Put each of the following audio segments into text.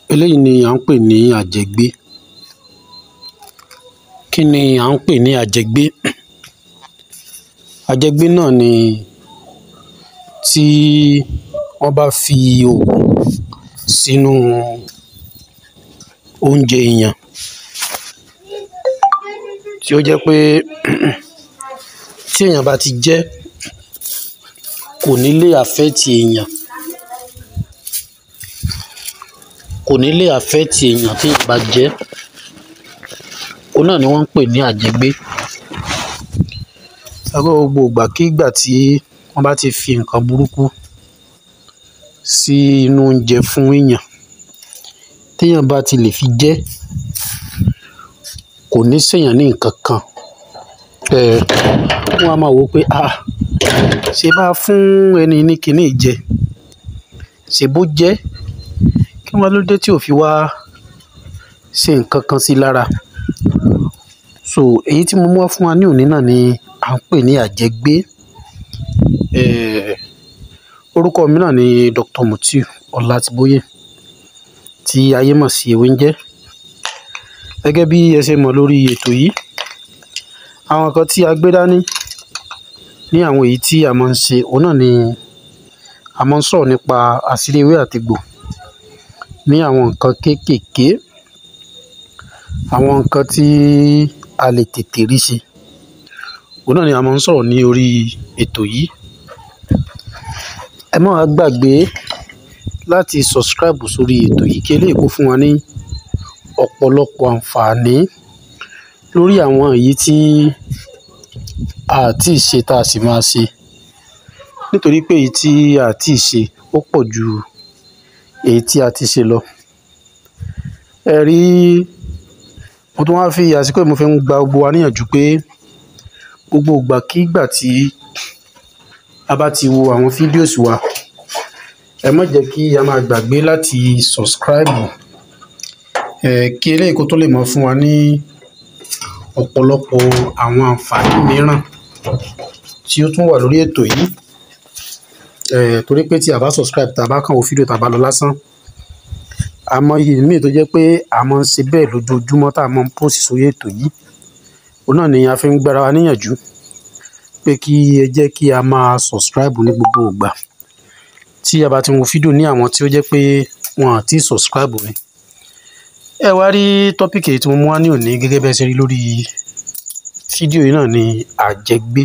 eléyìí ni à ń pè ní àjẹgbé kí ni à ń pè ní àjẹgbé àjẹgbé náà ni tí wọ́n bá fi oògùn sínú oúnjẹ èèyàn tí ó jẹ́ pé tí èèyàn bá ti jẹ́ kò ní lè affect èèyàn kò ní lè affect èèyàn tí èèyàn bá jẹ́ òun náà ni wọ́n ń pè ní àjẹgbé ẹgbẹ́ gbogbo ìgbàkígbà tí wọ́n bá ti fi nǹkan burúkú sí inú oúnjẹ fún èèyàn téèyàn bá ti lè fi jẹ́ kò ní ṣèyàn ní nǹkan kan um wọ́n á máa wò ó pé um ṣe bá fún ẹni ní kinní yìí jẹ ṣèbó jẹ́ kí wá ló dé tí ò fi wá ṣe nǹkan kan sí i lára so èyí tí mo mú wá fún wa ní òní náà ni à ń pè ní àjẹgbé um orúkọ mi náà ni Dr. Mutiu Ọlátibóyè tí ayé mọ̀ sí ewé ń jẹ́ gẹ́gẹ́ bí ẹ ṣe mọ̀ lórí ètò yìí àwọn nǹkan tí a gbé dání ní àwọn èyí tí a máa ń ṣe òun náà ni a máa ń sọ̀rọ̀ nípa àṣírí ewé àtegbò ní àwọn nǹkan kéékèèké àwọn nǹkan tí a lè tètè rí ṣe òun náà ni a máa ń sọ̀rọ̀ ní orí ètò yìí ẹ má wá gbàgbé láti subscribe sórí ètò yìí kí eléyìí kó fún wa ní ọ̀pọ̀lọpọ̀ àǹfààní lórí àwọn èyí tí a tí ì ṣe tá a sì máa ṣe nítorí pé èyí tí a tí ì ṣe ó pọ̀ ju èyí tí a ti ṣe lọ ẹ rí mo tún wá fi àsìkò yìí mo fi ń gba gbogbo wa níyànjú pé gbogbo ìgbàkígbà tí a bá ti wo àwọn fídíòs wa ẹ má jẹ́ kí a máa gbàgbé láti subscribe um kí eléyìí kó tó lè máa fún wa ní ọ̀pọ̀lọpọ̀ àwọn àǹfààní mìíràn tí ó tún wà lórí ètò yìí um torí pé tí a bá subscribe tá a bá kàn wo fídíò tá a bá lọ lásán àmọye míì tó jẹ́ pé a máa ń ṣe bẹ́ẹ̀ lójoojúmọ́ tá a máa ń post sórí ètò yìí òun náà ni a fi ń gbára wa níyànjú pé kí ẹ jẹ́ kí a máa subscribe ní gbogbo ìgbà tí a bá ti wo fídíò ní àwọn tí ó jẹ́ pé wọn àti subscribe ni ẹ wá rí tọ́pìkì èyí tí mo mú wá ní òní gẹ́gẹ́ bẹ́ẹ̀ ṣe rí lórí fídíò yìí náà ni àjẹgbé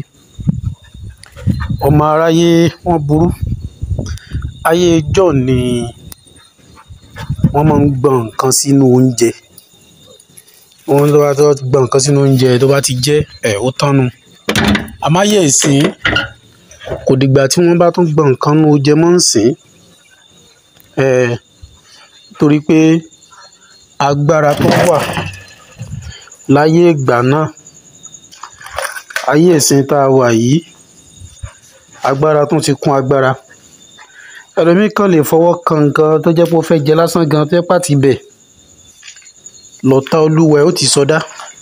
ọmọ aráyé wọ́n burú ayé ijọ́ ni wọ́n máa ń gbọ́n nǹkan sínú oúnjẹ wọ́n tó bá tó gbọ́n nǹkan sínú oúnjẹ tó bá ti jẹ́ ẹ̀ ó tánu àmọ́ ayé ìsìn kò dìgbà tí wọ́n bá tún gbọ́n nǹkan nínú oúnjẹ mọ́ ń sìn ẹ̀ torí pé agbára tó wà láyé ìgbà náà ayé ìsìn tá a wà yìí agbára tún ti kún agbára ẹlòmíì kan lè fọwọ́ kan nǹkan tó jẹ́ pé ó fẹ́ jẹ lásán gan tó jẹ́ pàtì bẹ̀ lọ́tà olúwa ẹ̀ ó ti sọdá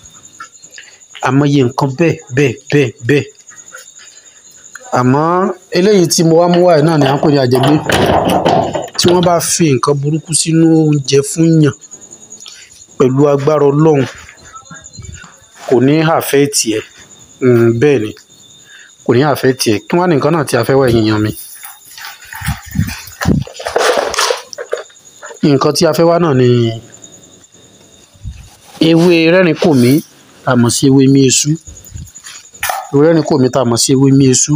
àmọye nǹkan bẹ́ẹ̀ bẹ́ẹ̀ bẹ́ẹ̀ bẹ́ẹ̀ àmọ́ eléyìí tí mo wá mú wáyé náà ni à ń pè ní àjẹgbé tí wọ́n bá fi nǹkan burúkú sínú oúnjẹ fún yàn pẹ̀lú agbára ọlọ́run kò ní affect ẹ̀ bẹ́ẹ̀ ni kò ní affect ẹ̀ kí wọ́n á ní nǹkan náà tí a fẹ́ wá ẹ̀yin èèyàn mi nǹkan tí a fẹ́ wá náà ni ewé rẹ́rìn-kòmí tá a mọ̀ sí ewé míesú ewé rẹ́rìn-kòmí tá a mọ̀ sí ewé míesú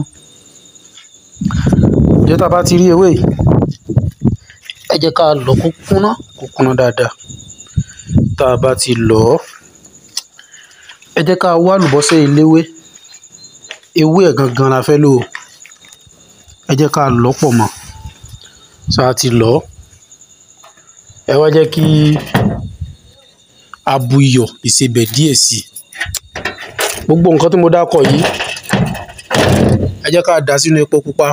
ǹjẹ́ tá a bá ti rí ewé yìí ẹ jẹ́ ká lọ̀ kó kúnná kó kúnná dáadáa tá a bá ti lọ̀ ọ́ ẹ jẹ́ ká wá àlùbọ́sẹ̀ eléwé ewé ẹ̀ gangan la fẹ́ lò ó ẹ jẹ́ ká lọ̀ pọ̀ mọ́ tá a ti lọ̀ ọ́ ẹ wá jẹ́ kí a bu iyọ̀ ìsebẹ̀ díẹ̀ sí i gbogbo nǹkan tí mo dákọ̀ yìí ẹ jẹ́ ká dà sínú epo pupa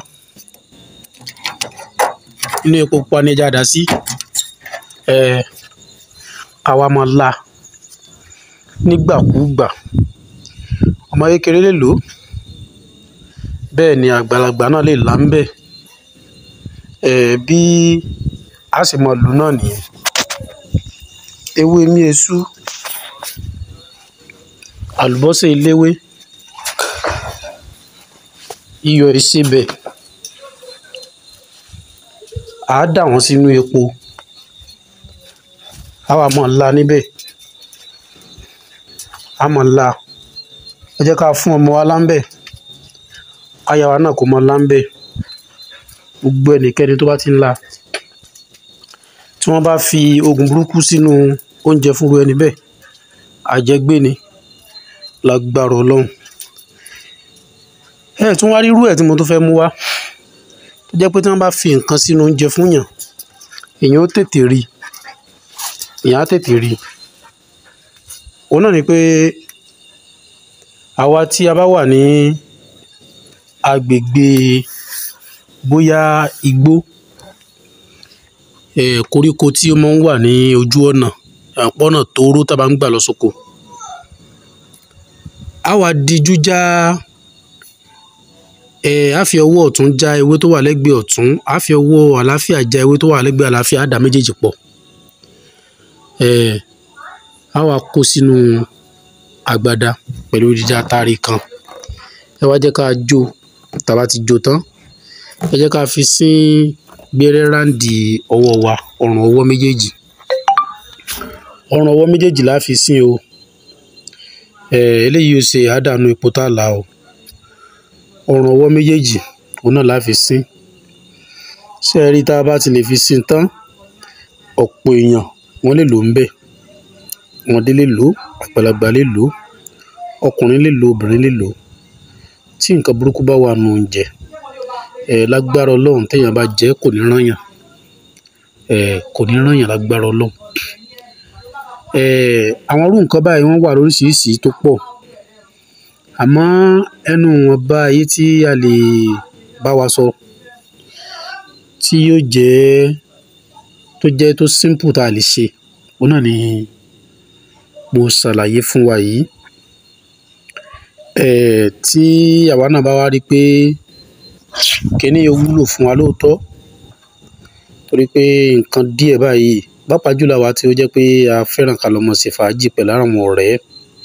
inú epo pupa ni ẹja dà sí ẹ àwa máa la nígbàkúùgbà ọmọ kékeré lè lò ó bẹ́ẹ̀ ni àgbàlagbà náà lè là ń bẹ̀ ẹ̀ bí a sì máa lò náà nìyẹn ewé míesú àlùbọ́sà eléwé iyọ̀ ìsebẹ̀ à á dà wọ́n sínú epo á wà mọ̀ ńlá níbẹ̀ á mọ̀ ńlá ẹ jẹ́ ká fún ọmọ wa láńbẹ̀ aya wa náà kò mọ láńbẹ̀ gbogbo ẹnikẹ́ni tó bá ti ń la tí wọ́n bá fi oògùn burúkú sínú oúnjẹ fúnru ẹni bẹ́ẹ̀ àjẹgbé ni lágbára ọlọ́run ẹ tún wá rí irú ẹ̀ tí mo tún fẹ́ mú wá tó jẹ́ pé tí wọ́n bá fi nǹkan sínú oúnjẹ fún yàn èèyàn ó tètè rí èèyàn á tètè rí òun náà ni pé àwa tí a bá wà ní agbègbè bóyá igbó eh, koríko tí ó máa ń wà ní ojú ọ̀nà àpọ́nà tóóró tá a bá ń gbà lọ sóko a wá dijú já ẹ á fi ọwọ́ ọ̀tún já ewé tó wà lẹ́gbẹ̀ẹ́ ọ̀tún á fi ọwọ́ àlàáfíà já ewé tó wà lẹ́gbẹ̀ẹ́ àlàáfíà á dà méjèèjì pọ̀ ẹ á wá kó sínú agbada pẹ̀lú dídá atari kan ẹ wá jẹ́ ká jó tàbá ti jó tán ẹ jẹ́ ká fi sín gbẹ́rẹ́ ráǹdì ọwọ́ wa ọrùn ọwọ́ méjèèjì ọrùn ọwọ́ méjèèjì la fi sín o ẹ eléyìí ó ṣe àdánù epo tá a là o ọrùn ọwọ́ méjèèjì òun náà la fi sín ṣé ẹ rí tá a bá ti lè fi sín tán ọ̀pọ̀ èèyàn wọ́n lè lò ń bẹ̀ ọmọdé lè lò àgbàlagbà lè lò ọkùnrin lè lò obìnrin lè lò tí nǹkan burúkú bá wà nù oúnjẹ ẹ lágbára ọlọ́run téèyàn bá jẹ́ kò ní rányàn ẹ kò ní rányàn lágbára ọlọ́run ẹ àwọn irú nǹkan báyìí wọ́n wà lóríṣiríṣi tó pọ̀ àmọ́ ẹnu wọn bá ayé tí a lè bá wa sọ tí yóò jẹ́ tó jẹ́ tó simple tá a lè ṣe òun náà ni mo ṣàlàyé fún wa yìí ẹ tí àwa náà bá wá rí i pé kíní yóò wúlò fún wa lóòótọ́ torí pé nǹkan díẹ̀ báyìí pàápàá jùlọ àwa tí ó jẹ́ pé a fẹ́ràn ká lọ mọ̀ sí fàájì pẹ̀lú àwọn ọ̀rẹ́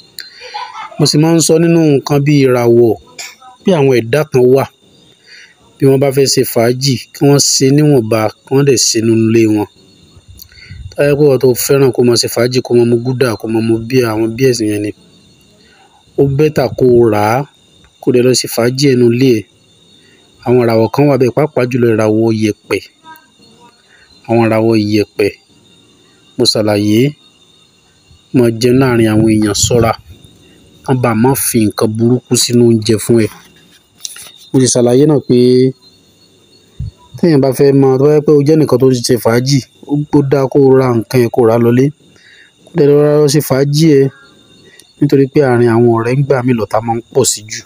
mo sì máa ń sọ nínú nǹkan bíi ìràwọ̀ bí àwọn ẹ̀dá kan wà bí wọ́n bá fẹ́ ṣe fàájì kí wọ́n ṣe níwọ̀nba kí wọ́n dẹ̀ ṣe nínú ilé wọn táyà pé wọ́n tó fẹ́ràn kó máa ṣe fàájì kó máa mu gúdà kó máa mu bí àwọn bí ẹ̀sìn yẹn ni ó bẹ́tà kó o rà á kó dẹ̀ lọ ṣe fàájì ẹnu ilé ẹ̀ àwọn ìràwọ̀ kan wà bẹ́ẹ̀ pàápàá jùlọ ìràwọ̀ yẹ̀pẹ̀ àwọn ìràwọ̀ yẹ̀pẹ̀ mo ṣàlàyé mo jẹ láàrin àwọn èèyàn ṣọ́ra kán bá má fi nǹkan burúkú sínú oúnjẹ fún ẹ mo sì ṣàlàyé náà pé téèyàn bá fẹ́ máa tó bá yẹ pé o jẹ́ nìkan tó ń ṣe fàájì ó ó dáa kó o ra nǹkan yẹn kó o rà á lọlé kó dẹ̀ lọ́ra lọ ṣe fàájì ẹ nítorí pé àárín àwọn ọ̀rẹ́ ń gbà mí lọ́tà máa ń pọ̀ sí jù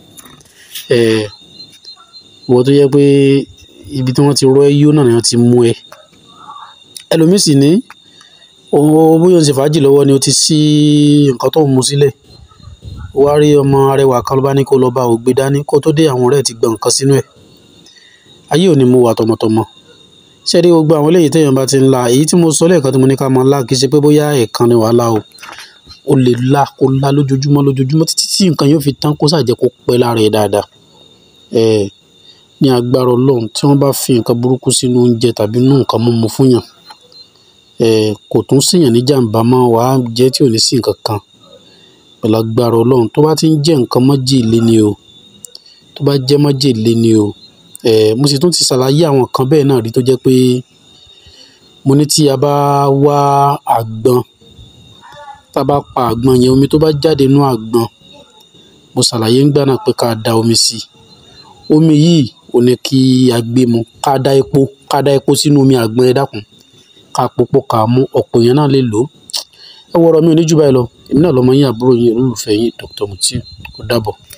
ẹ ìwọ tó yẹ pé ibi tí wọ́n ti rọ́ ẹ́ yó náà ni wọ́n ti mú ẹ ẹlòmíì sì ní òun bóyá ó ń ṣe fàájì lọ́wọ́ ni ó ti ṣí nǹkan tó ń mu sílẹ̀ ó wá rí ọmọ arẹwà kan ló bá ní kó lọ bá ògbé dání kó tó dé àwọn ọ̀rẹ́ ẹ̀ ti gbọ̀n nǹkan sínú ẹ̀ ayé ò ní mú wa tọmọtọmọ ṣé rí gbogbo àwọn eléyìí téèyàn bá ti ń la èyí tí mo sọ lẹ́ẹ̀kan tí mo ní ká máa la kì í ṣe pé bóyá ẹ̀ẹ̀kan ni wàá la o o lè la kó la lójoojúmọ́ lójoojúmọ́ títí tí nǹkan yóò fi tán kó ṣàjẹ́ kó pẹ́ lára ẹ̀ dáadáa ẹ̀ ní agbára ọlọ́run tí wọ́n bá fi nǹkan burúkú sínú oúnjẹ tàbí nínú nǹkan mímu fún yàn ẹ̀ kò tún ṣèyàn ní jàǹbá mọ́ wàá jẹ́ tí ò ní sí nǹkan kan pẹ̀lú agbára ọlọ́run tó bá ti ń jẹ́ nǹkan májèlé ni o tó bá jẹ́ májèlé ni o ẹ̀ mo sì tún ti ṣàlàyé àwọn kan bẹ́ẹ̀ náà rí tó jẹ́ pé mo ní tí a bá wá àgbọn tá a bá pa àgbọn yẹn omi tó bá jáde nínú àgbọn mo ṣàlàyé ńgbà náà pé ká da omi sí i omi yìí ò ní kí a gbé mu ká dá epo ká dá epo sínú omi àgbọn ẹ dákun ká pòpọ̀ ká mú ọ̀pọ̀ èèyàn náà lè lò ó ẹ wọ̀rọ̀ mi ò ní jù báyìí lọ èmi náà lọ́mọ yín àbúrò yín olólùfẹ́ yín Dr. Mutiu ó dàbọ̀.